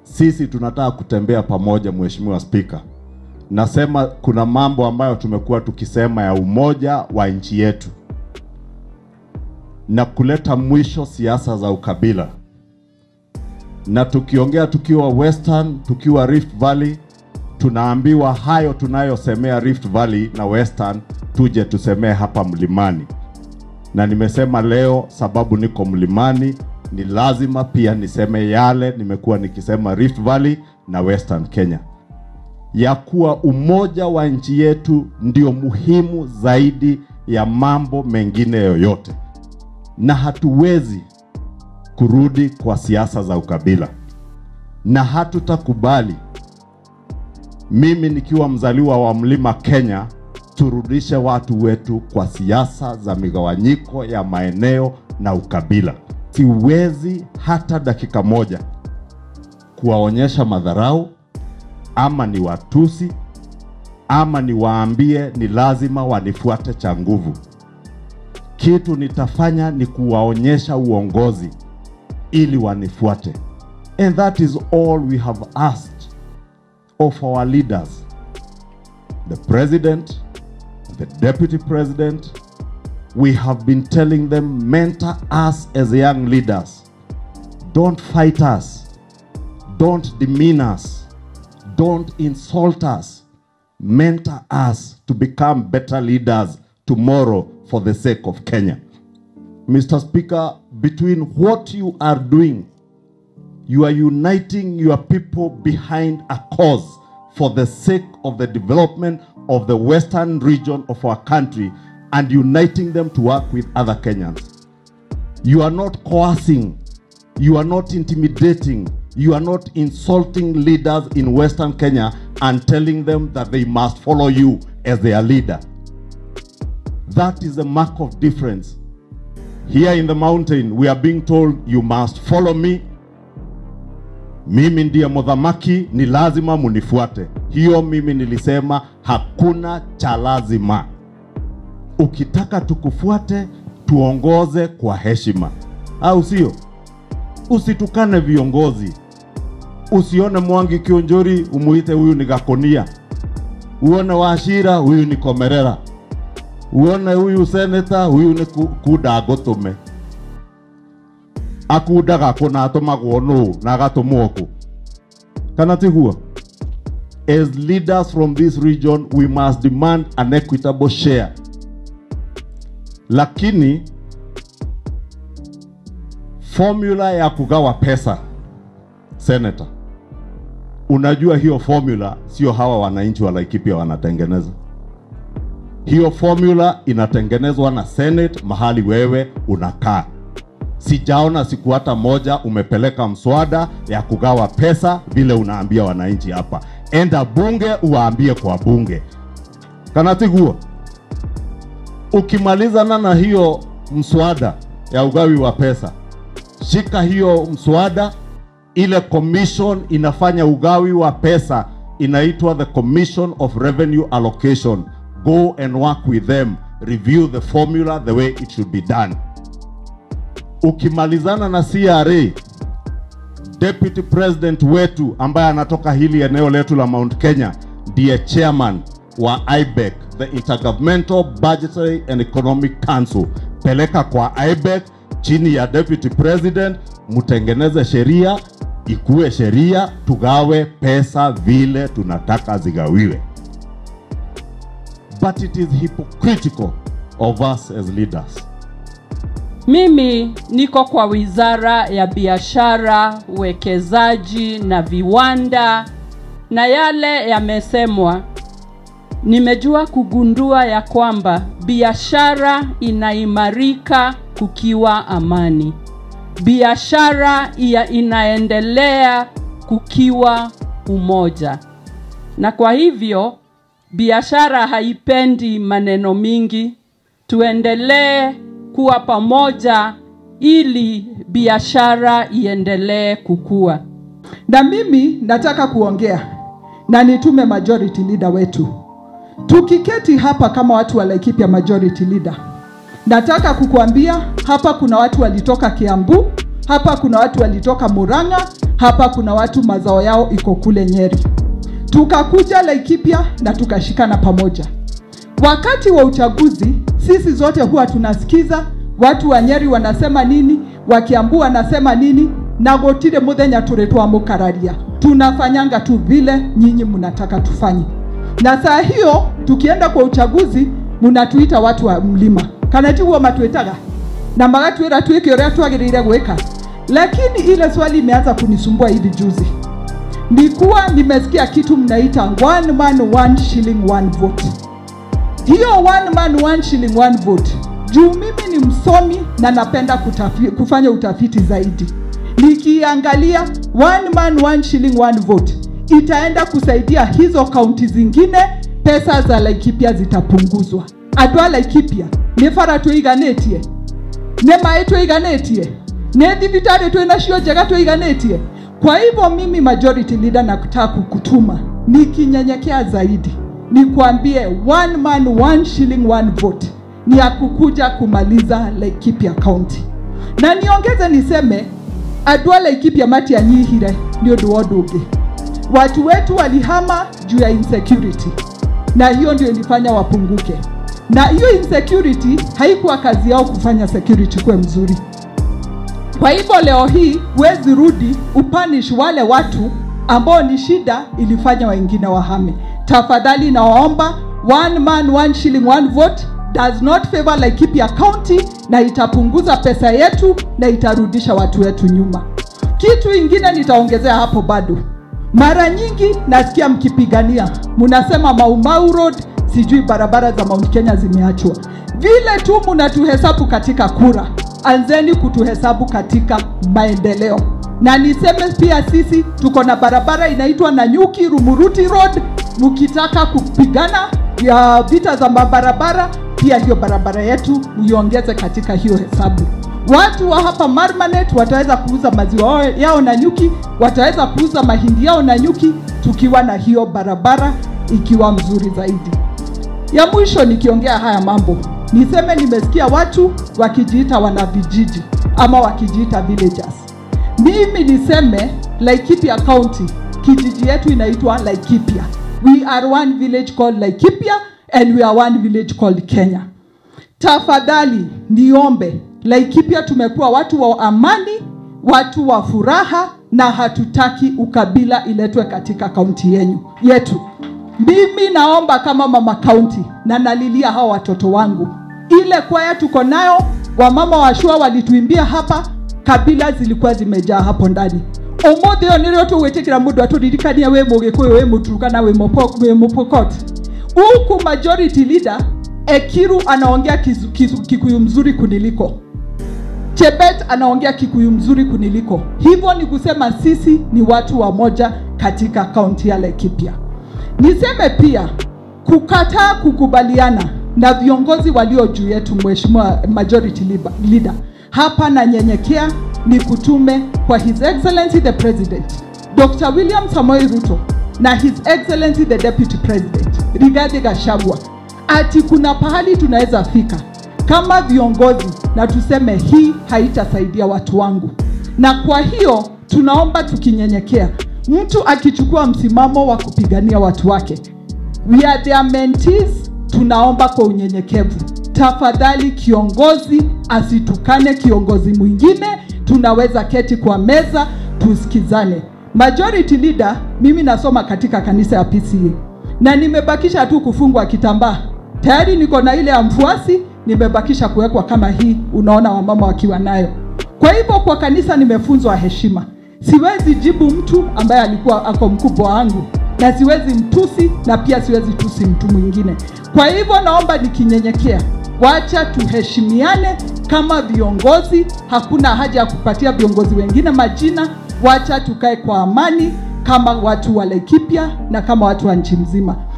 sisi tunataka kutembea pamoja, Mheshimiwa Spika. Nasema kuna mambo ambayo tumekuwa tukisema ya umoja wa nchi yetu na kuleta mwisho siasa za ukabila, na tukiongea tukiwa Western, tukiwa Rift Valley, tunaambiwa hayo tunayosemea Rift Valley na Western tuje tusemee hapa mlimani, na nimesema leo sababu niko mlimani ni lazima pia niseme yale nimekuwa nikisema Rift Valley na Western Kenya, ya kuwa umoja wa nchi yetu ndio muhimu zaidi ya mambo mengine yoyote, na hatuwezi kurudi kwa siasa za ukabila, na hatutakubali mimi nikiwa mzaliwa wa mlima Kenya, turudishe watu wetu kwa siasa za migawanyiko ya maeneo na ukabila. Siwezi hata dakika moja kuwaonyesha madharau ama ni watusi ama niwaambie ni lazima wanifuate cha nguvu. Kitu nitafanya ni kuwaonyesha uongozi ili wanifuate, and that is all we have asked of our leaders, the president, the deputy president. We have been telling them, mentor us as young leaders. Don't fight us. Don't demean us. Don't insult us. Mentor us to become better leaders tomorrow for the sake of Kenya. Mr. Speaker, between what you are doing you are uniting your people behind a cause for the sake of the development of the western region of our country and uniting them to work with other Kenyans. You are not coercing, you are not intimidating, you are not insulting leaders in western Kenya and telling them that they must follow you as their leader. That is a mark of difference. Here in the mountain, we are being told, you must follow me mimi ndiye mudhamaki, ni lazima munifuate. Hiyo mimi nilisema hakuna cha lazima. Ukitaka tukufuate, tuongoze kwa heshima, au sio? Usitukane viongozi, usione Mwangi Kionjori umuite huyu ni Gakonia, uone Wachira huyu ni Komerera, uone huyu seneta huyu ni Ku- Kuda Gotume akundaga kå na atåmagwo nå na agatåmwo kå kana tiguo as leaders from this region we must demand an equitable share lakini formula ya kugawa pesa senator unajua hiyo formula sio hawa wananchi wa Laikipia wanatengeneza hiyo formula inatengenezwa na senate mahali wewe unakaa sijaona siku hata moja umepeleka mswada ya kugawa pesa vile unaambia wananchi hapa. Enda bunge uwaambie kwa bunge, kana tiguo. Ukimalizana na hiyo mswada ya ugawi wa pesa, shika hiyo mswada, ile commission inafanya ugawi wa pesa inaitwa the Commission of Revenue Allocation. Go and work with them, review the formula the way it should be done ukimalizana na CRA, deputy president wetu ambaye anatoka hili eneo letu la Mount Kenya ndiye chairman wa IBEC, the Intergovernmental Budgetary and Economic Council. Peleka kwa IBEC chini ya deputy president, mtengeneze sheria, ikuwe sheria, tugawe pesa vile tunataka zigawiwe. But it is hypocritical of us as leaders. Mimi niko kwa Wizara ya Biashara, Uwekezaji na Viwanda, na yale yamesemwa, nimejua kugundua ya kwamba biashara inaimarika kukiwa amani. Biashara ya inaendelea kukiwa umoja, na kwa hivyo biashara haipendi maneno mingi. Tuendelee kuwa pamoja ili biashara iendelee kukua. na mimi nataka kuongea na nitume majority leader wetu. Tukiketi hapa kama watu wa Laikipia majority leader, nataka kukuambia hapa kuna watu walitoka Kiambu, hapa kuna watu walitoka Murang'a, hapa kuna watu mazao yao iko kule Nyeri. Tukakuja Laikipia na tukashikana pamoja. Wakati wa uchaguzi, sisi zote huwa tunasikiza watu wa Nyeri wanasema nini, wa Kiambu wanasema nini, na gotire muthenya turi twamukararia. Tunafanyanga tu vile nyinyi mnataka tufanye, na saa hiyo tukienda kwa uchaguzi munatuita watu wa mlima kana tiguo matwitaga na magatwira twike uria twagirire gwika lakini ile swali imeanza kunisumbua hivi juzi nikuwa nimesikia kitu mnaita one man one shilling one vote hiyo one man one shilling one vote juu mimi ni msomi na napenda kutafi, kufanya utafiti zaidi nikiangalia one man one shilling one vote itaenda kusaidia hizo kaunti zingine pesa za laikipia zitapunguzwa andå a laikipia nä bara twä iganätie nä maä twä iganätie nä thibitarä twä nacio njega twä iganätie kwa hivyo mimi majority leader nakutaka kukutuma nikinyenyekea zaidi nikwambie one man one shilling one vote ni ya kukuja kumaliza laikipia county na niongeze niseme andå a laikipia matianyihire nä å ndå wa å ndå å ngä watu wetu walihama juu ya insecurity na hiyo ndio ilifanya wapunguke na hiyo insecurity haikuwa kazi yao kufanya security kuwe mzuri kwa hivyo leo hii huwezi rudi upanish wale watu ambao ni shida ilifanya wengine wahame tafadhali nawaomba one man one shilling one vote does not favor Laikipia County na itapunguza pesa yetu na itarudisha watu wetu nyuma kitu ingine nitaongezea hapo bado mara nyingi nasikia mkipigania mnasema Maumau Road, sijui barabara za Mount Kenya zimeachwa. Vile tu mnatuhesabu katika kura, anzeni kutuhesabu katika maendeleo. Na niseme pia sisi tuko na barabara inaitwa Nanyuki Rumuruti Road. Mkitaka kupigana ya vita za mabarabara, pia hiyo barabara yetu muiongeze katika hiyo hesabu watu wa hapa Marmanet wataweza kuuza maziwa yao na nyuki, wataweza kuuza mahindi yao na nyuki, tukiwa na hiyo barabara ikiwa mzuri zaidi. Ya mwisho nikiongea haya mambo, niseme nimesikia watu wakijiita wana vijiji ama wakijiita villagers. Mimi niseme Laikipia County, kijiji yetu inaitwa Laikipia. We are one village called Laikipia and we are one village called Kenya. Tafadhali niombe Laikipia tumekuwa watu wa amani, watu wa furaha na hatutaki ukabila iletwe katika kaunti yenyu yetu. Mimi naomba kama mama kaunti na nalilia hawa watoto wangu, ile kwaya tuko nayo, wamama wa shua walituimbia hapa, kabila zilikuwa zimejaa hapo ndani umuthi ũyũ nĩrĩo tũgwĩtĩkĩra mũndũ atũririkania wĩ mũgĩkũyũ wĩ mũturukana wĩ Mũpo- wĩ mũpokot huku majority leader ekiru anaongea kizu- kizu- kikuyu mzuri kuniliko Chebet anaongea Kikuyu mzuri kuniliko. Hivyo ni kusema sisi ni watu wa moja katika kaunti ya Laikipia. Niseme pia kukataa kukubaliana na viongozi walio juu yetu, Mheshimiwa Majority Leader- Leader, hapa nanyenyekea ni kutume kwa His Excellency the President Dr. William Samoei Ruto na His Excellency the Deputy President Rigathi Gachagua ati kuna pahali tunaweza fika kama viongozi na tuseme hii haitasaidia watu wangu, na kwa hiyo tunaomba tukinyenyekea, mtu akichukua msimamo wa kupigania watu wake, we are their mentees, tunaomba kwa unyenyekevu, tafadhali kiongozi asitukane kiongozi mwingine, tunaweza keti kwa meza tusikizane. Majority leader, mimi nasoma katika kanisa ya PCA na nimebakisha tu kufungwa kitambaa tayari niko na ile ya mfuasi nimebakisha kuwekwa kama hii unaona wamama wakiwa nayo kwa hivyo kwa kanisa nimefunzwa heshima siwezi jibu mtu ambaye alikuwa ako mkubwa wangu na siwezi mtusi na pia siwezi tusi mtu mwingine kwa hivyo naomba nikinyenyekea wacha tuheshimiane kama viongozi hakuna haja ya kupatia viongozi wengine majina wacha tukae kwa amani kama watu wa Laikipia na kama watu wa nchi mzima